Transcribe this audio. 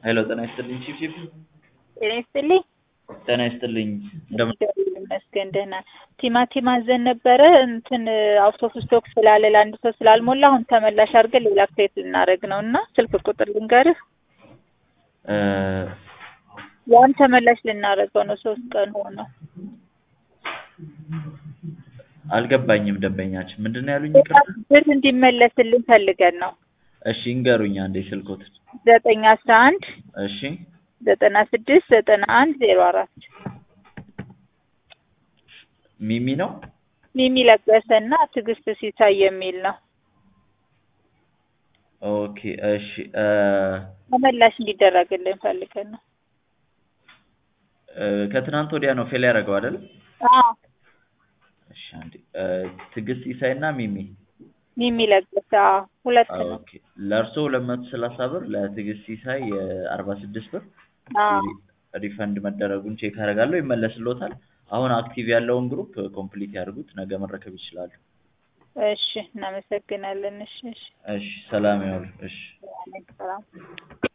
ሄሎ ጤና ይስጥልኝ ቺፍ ቺፍ ጤና ይስጥልኝ። ጤና ይስጥልኝ እንደምን እግዚአብሔር ይመስገን ደህና። ቲማቲም አዘን ነበረ እንትን አውቶቡስ ስቶክ ስላለ ለአንድ ሰው ስላልሞላ አሁን ተመላሽ አድርገን ሌላ ፕሌት ልናደርግ ነው እና ስልክ ቁጥር ልንገርህ። እ ያን ተመላሽ ልናደርገው ነው። ሶስት ቀን ሆነው። አልገባኝም ደንበኛችን ምንድን ነው ያሉኝ ይቅርታ ብር እንዲመለስልን ፈልገን ነው። እሺ ይንገሩኝ አንዴ ስልኮትን ዘጠኝ አስራ አንድ እሺ ዘጠና ስድስት ዘጠና አንድ ዜሮ አራት ሚሚ ነው ሚሚ ለገሰ እና ትዕግስት ሲሳይ የሚል ነው። ኦኬ እሺ እ ተመላሽ እንዲደረግልን ፈልገን ነው። እ ከትናንት ወዲያ ነው ፌል ያደረገው አይደል አዎ እሺ አንዴ እ ትዕግስት ኢሳይ እና ሚሚ ሚሚ ለገሰ አዎ፣ ሁለት ነው። ኦኬ ለእርሶ ሁለት መቶ ሰላሳ ብር ለትዕግስት ኢሳይ የአርባ ስድስት ብር አዎ ሪ- ሪፈንድ መደረጉን ቼክ አደርጋለሁ ይመለስልዎታል አሁን አክቲቭ ያለውን ግሩፕ ኮምፕሊት ያድርጉት ነገ መረከብ ይችላሉ እሺ፣ እናመሰግናለን። እሺ፣ እሺ፣ እሺ ሰላም ያውሉ እሺ ሰላም